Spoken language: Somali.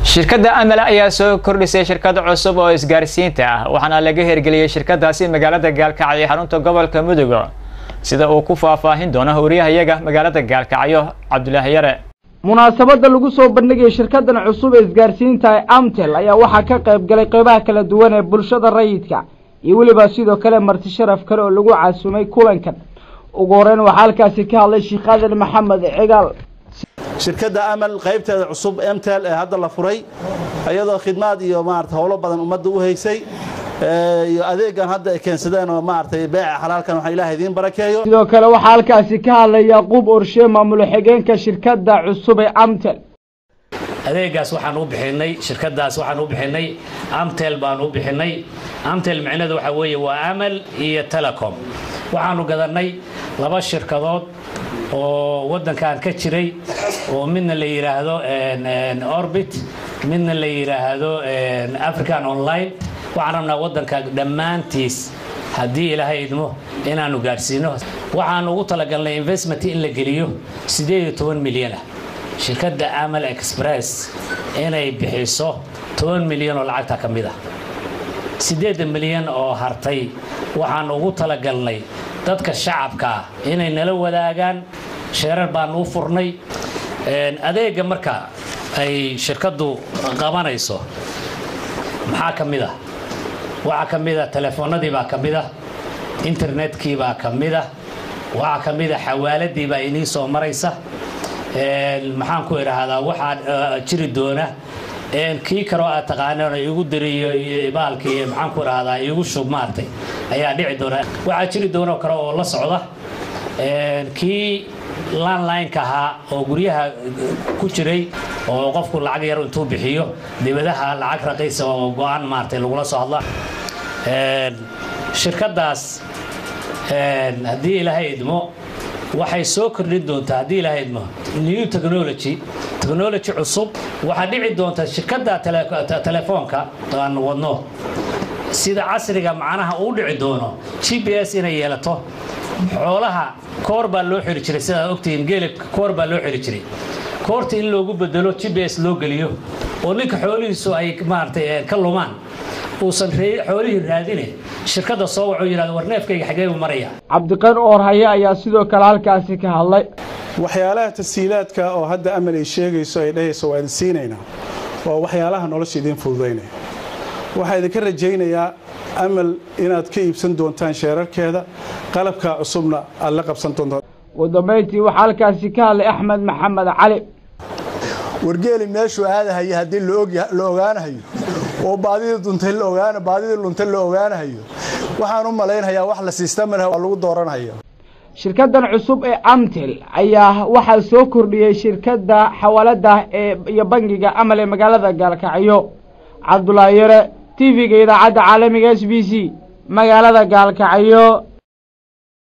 shirkadda amal ayaa soo kordhisay shirkad cusub oo isgaarsiinta ah waxaana laga hirgeliyey shirkadaasi magaalada gaalkacyo xarunta gobolka mudug sida uu ku faahfaahin doono howriyahayaga magaalada gaalkacyo cabdulaahi yare munaasabadda lagu soo bandhigaya shirkadan cusub ee isgaarsiinta ee amtel ayaa waxaa ka qayb galay qeybaha kala duwan ee bulshada rayidka iyo weliba sidoo kale marti sharaf kale oo lagu casumay kulankan ugu horeyn waxaa halkaasi ka hadlay sheekh aadan maxamed cigaal shirkadda amal qaybteeda cusub mtel ee hadda la furay iyadoo khidmaad iyo maarata howlo badan ummadda u haysay iyo adeegan hadda ay keensadeen oo maaragtay beeca xalaalkan waxaa ilaah idiin barakeeyo sidoo kale waxaa halkaasi ka hadlay yaquub orshe maamulo xigeenka shirkadda cusub ee amtel adeegaas waxaan u bixinay shirkadaas waxaan u bixinay amtel baan u bixinay amtel micnadu waxa weeye waa amal iyo telecom waxaanu gadanay laba shirkadood oo waddankan ka jiray oo midna la yidhaahdo orbit midna la yidhaahdo african online waxaan rabnaa waddanka dhammaantiis haddii ilaahay idmo inaanu gaadhsiino waxaanu ugu talagalnay investment in la geliyo siddeed iyo toban milyan ah shirkadda amal express inay bixiso toban milyan oo lacagta ka mid ah siddeedda milyan oo hartay waxaanu ugu talagalnay dadka shacabka ah inay nala wadaagaan sheerar baanu u furnay adeega marka ay shirkaddu qabanayso maxaa ka mid ah waxaa ka mid a telefoonadii baa ka mid ah internetkii baa ka mid ah waxaa ka mid a xawaaladii baa inii soo maraysa maxaan ku idhaahdaa waxaa jiri doona kii kaloo aad taqaaneen igu diriyo baalkii maxaan ku idhaahdaa igu shub maartay ayaa dhici doona waxaa jiri doona kale oo la socda kii landline-ka ahaa oo guryaha ku jiray oo qofku lacag yar intuu bixiyo dibadaha lacag raqiisa oo go-aan maartay lagula soo hadla shirkadaas haddii ilaahay idmo waxay soo kordhin doontaa haddii ilaahay idmo new technology technology cusub waxaa dhici doonta shirkadda telefoonka aan wadno sida casriga macnaha uu dhici doono g b s inay yeelato xoolaha koor baa loo xiri jiray sidaad ogtihiin geelibka koor baa loo xiri jiray koorta in loogu bedelo g b s loo geliyo oo ninka xoolihiisu ay maaragtay ka lumaan uusan xoolihii raadine shirkadda soo wacu yidhahdo war neefkayga xagee buu maraya cabdiqan oorhaye ayaa sidoo kale halkaasi ka hadlay waxyaalaha tasiilaadka oo hadda amal ay sheegayso ay dhahayso waa idin siinaynaa waa waxyaalaha nolosha idiin fududaynaya waxaa idinka rajaynayaa amal inaad ka iibsan doontaan sheerarkeeda qalabkaa cusubna aad la qabsan doontaan ugu dambayntii waxaa halkaasi ka hadlay axmed maxamed cali wargeeli meeshuu aadahayo haddii la ogaanahayo oo baadidii duntay baadidii luntay la ogaanahayo waxaan u malaynayaa wax la siistamana waa lagu dooranhayo shirkadan cusub ee amtel ayaa waxaa soo kordhiyey shirkadda xawaalada ee iyo bangiga amal ee magaalada gaalkacyo cabdulaahi yare t v-ga idaacadda caalamiga s b c magaalada gaalkacyo